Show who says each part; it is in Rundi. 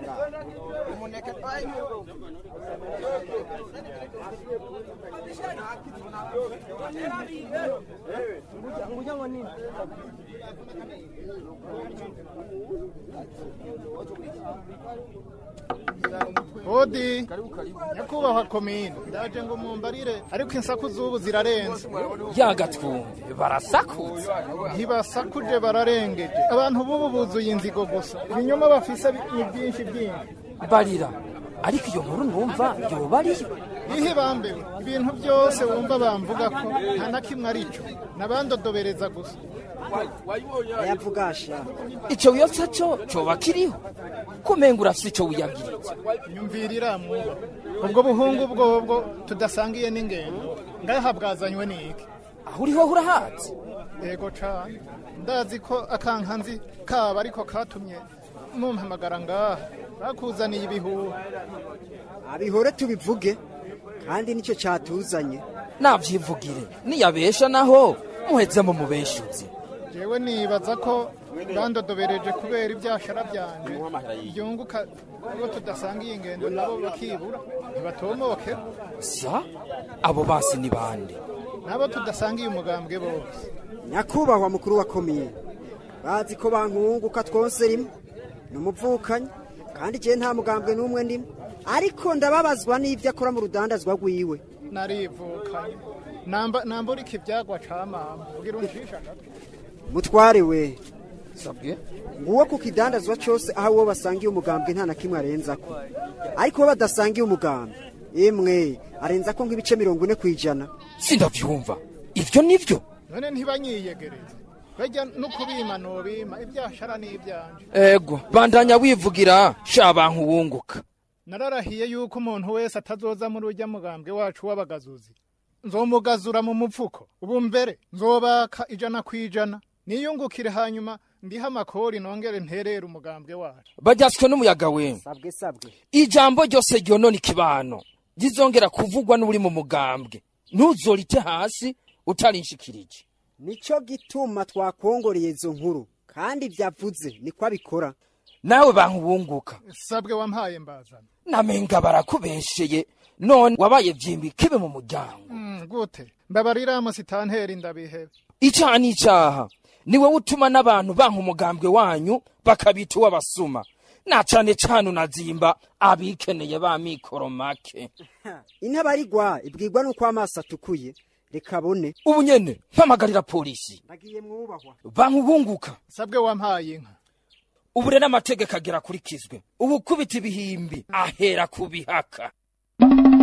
Speaker 1: umuneke
Speaker 2: hodi nyakubahwa komine ndaje ngo mumbarire ariko insaku z'ubu zirarenze
Speaker 3: yagatwumve barasakuza
Speaker 2: ntibasakuje bararengeje abantu b'ubu buzuye inzigo gusa ibinyoma bafise ni byinshi byinshi
Speaker 3: barira ariko iyo nkuru numva yoba ariyo
Speaker 2: ihe bambewe ibintu byose wumva bamvuga ko nta na kimwe ari cyo nabandodobereza gusa
Speaker 1: ayavugasha
Speaker 3: ico wiyotsa co coba kiriho kumenga urafise ico wiyagiritse
Speaker 2: nyumvirira mwuba ubwo buhungu bwobwo tudasangiye n'ingendo ngaha bwazanywe n'iki
Speaker 3: aho uriho urahatse
Speaker 2: yego cane ndazi ko akankanzi kaba ariko katumye mumpamagara ngaha bakuzaniye ibihuha
Speaker 1: abihore tubivuge kandi nicyo cyatuzanye
Speaker 3: navyivugire niyabesha naho muheze mu mubeshuzi
Speaker 2: jewe nibaza ko bandodobereje kubera ibyashara byanje byunguka ubwo tudasangiye ingendo nabo bakibura ntibatomoke
Speaker 3: sa abo basi ni bande
Speaker 2: nabo tudasangiye umugambwe bose
Speaker 1: nyakubahwa mukuru wa komine bazi ko bankunguka twose rimwe ni umuvukanyi kandi igihe nta mugambwe n'umwe ndimo ariko ndababazwa n'ibyo akora mu rudandazwa rwiwe
Speaker 2: narivukanye namba nambura iki ibyagwa ca mama ugira uncisha gato
Speaker 1: mutware we
Speaker 3: sabwe
Speaker 1: nguwo ku kidandazwa cyose aho uwo basangiye umugambwe nta na kimwe arenza ko ariko uwo badasangiye umugambwe imwe arenza ko nk'ibice mirongo ine ku ijana
Speaker 3: sindavyumva ivyo nivyo
Speaker 2: none ntibanyiyegereze bajya no kubima nobima ibyashara n'ibyanje
Speaker 3: ego bandanya wivugira sha bantu wunguka
Speaker 2: nararahiye yuko umuntu wese atazoza muri ujya mugambwe wacu w'abagazuzi nzomugazura mu mupfuko ubu mbere nzobaka ijana ku ijana niyungukire hanyuma ndiha amakori nongere nterere umugambwe wacu
Speaker 3: baryaswe n'umuyaga we
Speaker 1: sabwe sabwe
Speaker 3: ijambo ryose ryonona ikibano rizongera kuvugwa n'uri mu mugambwe ntuzorite hasi utarinshikirije
Speaker 1: nicyo gituma twakongoreye izo nkuru kandi byavuze niko abikora
Speaker 3: nawe bantu wunguka
Speaker 2: sabwe wampaye mbazana
Speaker 3: namenga barakubesheye none wabaye vyimbi kibe mu muryango
Speaker 2: Mm, gute mbabarira musitanteri ndabihebe
Speaker 3: icaha n'icaha niwe utuma n'abantu banka umugambwe wanyu bakabita uw'abasuma na cane cane unazimba abikeneye ba mikoro make
Speaker 1: intabarigwa ibwirwa n'uko amaso atukuye reka abone
Speaker 3: ubu nyene mpamagarira polisi
Speaker 1: nagiye mwubahwa
Speaker 3: bantu bunguka
Speaker 2: sabwe wampaye inka
Speaker 3: ubu rero amategeko agera akurikizwe ubu kubita ibihimbi ahera ku bihaka